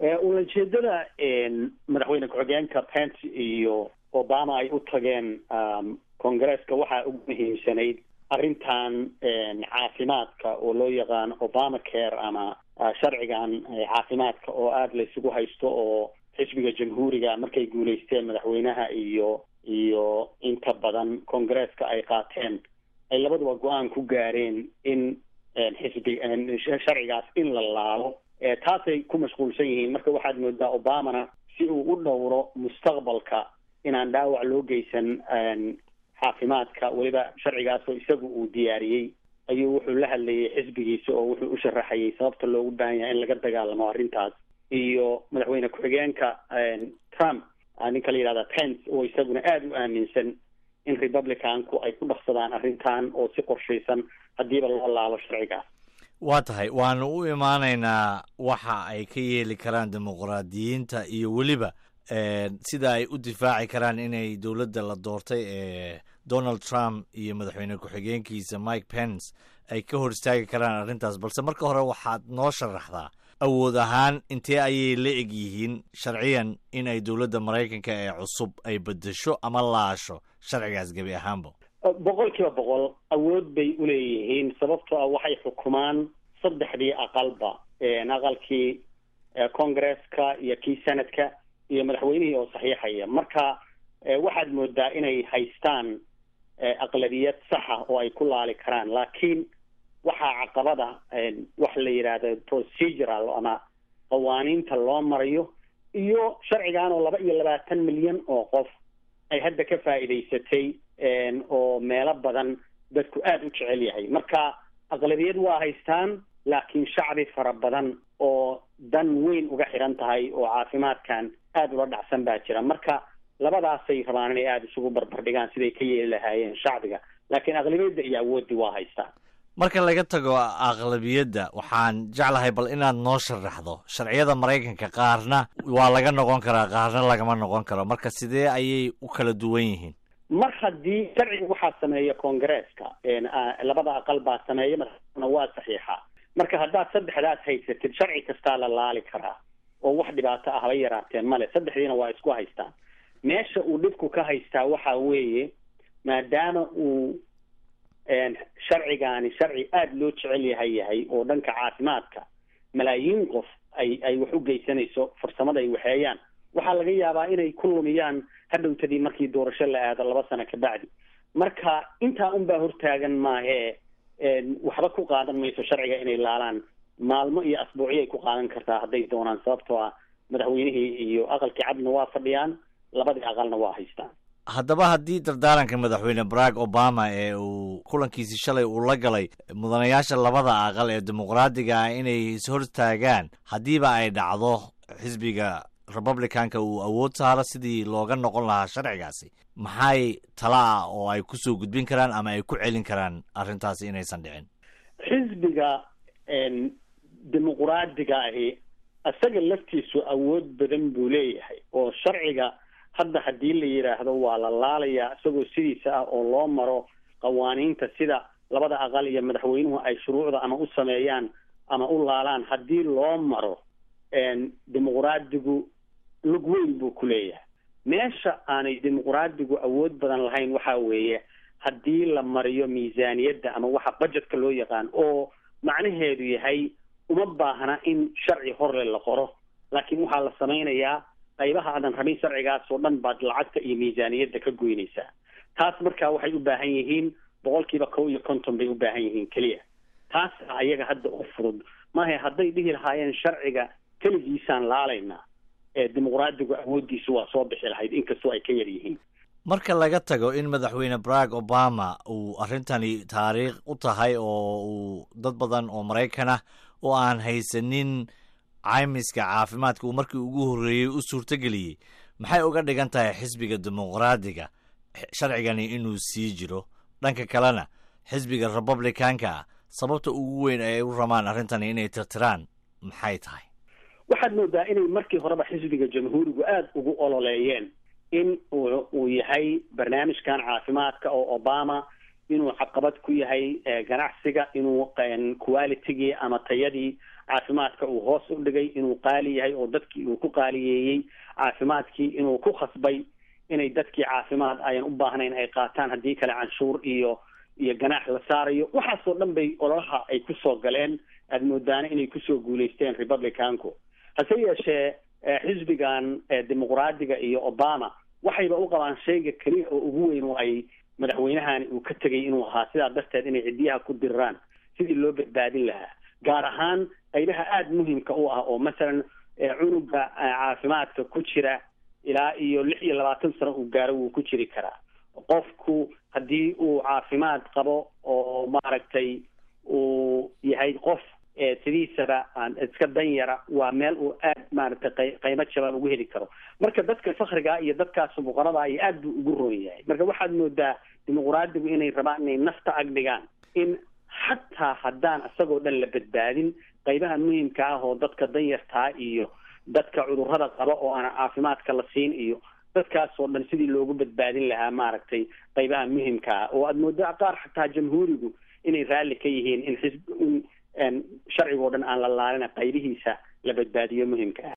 ulajeedada madaxweyne ku-xigeenka pence iyo obama ay u tageen congresska waxaa ugu muhiimsanayd arrintan caafimaadka oo loo yaqaan obama care ama sharcigan caafimaadka oo aada la isugu haysto oo xisbiga jamhuuriga markay guulaysteen madaxweynaha iyo iyo inta badan congresska ay qaateen ay labaduba go-aan ku gaareen in xisbi sharcigaas in la laalo taasay ku mashquulsan yihiin marka waxaad moodaa obamana si uu u dhowro mustaqbalka inaan dhaawac loo geysan caafimaadka weliba sharcigaasoo isagu uu diyaariyey ayuu wuxuu la hadlayay xisbigiisa oo wuxuu u sharaxayay sababta loogu baahan yahay in laga dagaalamo arrintaas iyo madaxweyne ku-xigeenka trump ninka la yihahda pence oo isaguna aada u aaminsan in republicanku ay ku dhaqsadaan arrintan oo si qorshaysan haddiiba loo laalo sharcigaas waa tahay waanu u imaanaynaa waxa ay ka yeeli karaan dimuqraadiyiinta iyo weliba sida ay u difaaci karaan inay dowladda la doortay ee donald trump iyo madaxweyne ku-xigeenkiisa mike pence ay ka hor istaagi karaan arrintaas balse marka hore waxaad noo sharaxdaa awood ahaan intee ayay la eg yihiin sharciyan in ay dowladda maraykanka ee cusub ay bedesho ama laasho sharcigaas gebi ahaanba boqol kiiba boqol awood bay uleeyihiin sababtoo ah waxay xukumaan saddexdii aqalba aqalkii congresska iyo kii senadka iyo madaxweynihii oo saxiixaya marka waxaad moodaa inay haystaan aqlabiyad saxa oo ay ku laali karaan laakiin waxaa caqabada wax la yidhaahdo procedural ama qawaaniinta loo marayo iyo sharcigan oo laba iyo labaatan milyan oo qof ay hadda ka faa'iidaysatay oo meelo badan dadku aada u jecel yahay marka aqlabiyad waa haystaan laakiin shacbi fara badan oo dan weyn uga xiran tahay oo caafimaadkan aada ula dhacsan baa jira marka labadaasay rabaan inay aada isugu barbardhigaan siday ka yeeli lahaayeen shacbiga laakiin aqlabiyadda iyo awooddii waa haystaan marka laga tago aqlabiyadda waxaan jeclahay bal inaad noo sharaxdo sharciyada maraykanka qaarna waa laga noqon karaa qaarna lagama noqon karo marka sidee ayay u kala duwan yihiin mar haddii sharciga waxaa sameeya congresska labada aqal baa sameeya madaxna waa saxiixa marka haddaad saddexdaas haysatid sharci kastaa la laali karaa oo wax dhibaato ah haba yaraateen male saddexdiina waa isku haystaan meesha uu dhibku ka haystaa waxa weeye maadaama uu sharcigaani sharci aada loo jecel yahay yahay oo dhanka caafimaadka malaayiin qof ay ay wax u geysanayso farsamada ay waxeeyaan waxaa laga yaabaa inay ku lumiyaan hadhowtadii markii doorasho la aado laba sano kabacdi marka intaa unbaa hortaagan maahee waxba ku qaadan mayso sharciga inay laalaan maalmo iyo asbuucyo ay ku qaadan kartaa hadday doonaan sababtoo ah madaxweynihii iyo aqalkii cadna waa fadhiyaan labadii aqalna waa haystaan haddaba haddii dardaaranka madaxweyne barack obama ee uu kulankiisii shalay uu la galay mudanayaasha labada aqal ee dimuqraadiga ah inay ishortaagaan haddiiba ay dhacdo xisbiga republicanka uu awood saaro sidii looga noqon lahaa sharcigaasi maxay tala ah oo ay kusoo gudbin karaan ama ay ku celin karaan arrintaasi inaysan dhicin xisbiga dimuqraadiga ahi isaga laftiisu awood badan buu leeyahay oo sharciga hadda haddii la yidhaahdo waa la laalayaa isagoo sidiisa ah oo loo maro qawaaniinta sida labada aqal iyo madaxweynuhu ay shuruucda ama u sameeyaan ama u laalaan haddii loo maro dimuqraadigu lug weyn buu ku leeyahay meesha aanay dimuqraadigu awood badan lahayn waxa weeye haddii la mariyo miisaaniyadda ama waxa budgetka loo yaqaan oo macnaheedu yahay uma baahna in sharci horle la qoro laakiin waxaa la samaynayaa qaybaha aadan rabin sharcigaas oo dhan baad lacagta iyo miisaaniyadda ka goynaysaa taas markaa waxay u baahan yihiin boqol kiiba kow iyo konton bay u baahan yihiin keliya taas ayaga hadda u fudud maaha hadday dhihi lahaayeen sharciga keligiisaan laalaynaa ee dimuqraadigu awooddiisu waa soo bixi lahayd inkastoo ay ka yar yihiin marka laga tago in madaxweyne barack obama uu arrintani taariikh u tahay oo uu dad badan oo maraykan ah oo aan haysanin caymiska caafimaadka uu markii ugu horreeyey u suurtogeliyey maxay uga dhigan tahay xisbiga dimuqraadiga sharcigani inuu sii jiro dhanka kalena xisbiga republicanka ah sababta ugu weyn ay u ramaan arrintani inay tirtiraan maxay tahay waxaad moodaa inay markii horeba xisbiga jamhuurigu aada ugu ololeeyeen in uu yahay barnaamijkan caafimaadka oo obama inuu caqabad ku yahay ganacsiga inuu qualitygii ama tayadii caafimaadka uu hoos u dhigay inuu qaali yahay oo dadkii uu ku qaaliyeeyey caafimaadkii inuu ku khasbay inay dadkii caafimaad ayan u baahnayn ay qaataan haddii kale canshuur iyo iyo ganaax la saarayo waxaasoo dhan bay ololaha ay kusoo galeen aada moodaana inay kusoo guulaysteen republicanku hase yeeshee xisbigan dimuqraadiga iyo obama waxayba u qabaan shayga keliya oo ugu weyn oo ay madaxweynahani uu ka tegay inuu ahaa sidaa darteed inay ciddiyaha ku diriraan sidii loo badbaadin lahaa gaar ahaan qaybaha aada muhimka u ah oo masalan cunuga caafimaadka ku jira ilaa iyo lix iyo labaatan sano uu gaaro wuu ku jiri karaa qofku haddii uu caafimaad qabo oo maaragtay uu yahay qof sidiisaba aan iska danyara waa meel uu aad maaragtay qaymo jaban ugu heli karo marka dadka fakriga iyo dadkaas fuqarada iyo aad buu ugu roon yahay marka waxaad moodaa dimuqraadigu inay rabaan inay nafta agdhigaan in xataa haddaan isagoo dhan la badbaadin qaybaha muhimka ah oo dadka danyartaa iyo dadka cudurrada qaba oo aan caafimaadka la siin iyo dadkaasoo dhan sidii loogu badbaadin lahaa maaragtay qaybaha muhimka ah oo aada moodaa qaar xataa jamhuurigu inay raalli ka yihiin in xisb in sharcigoo dhan aan la laalina qaybihiisa la badbaadiyo muhimka ah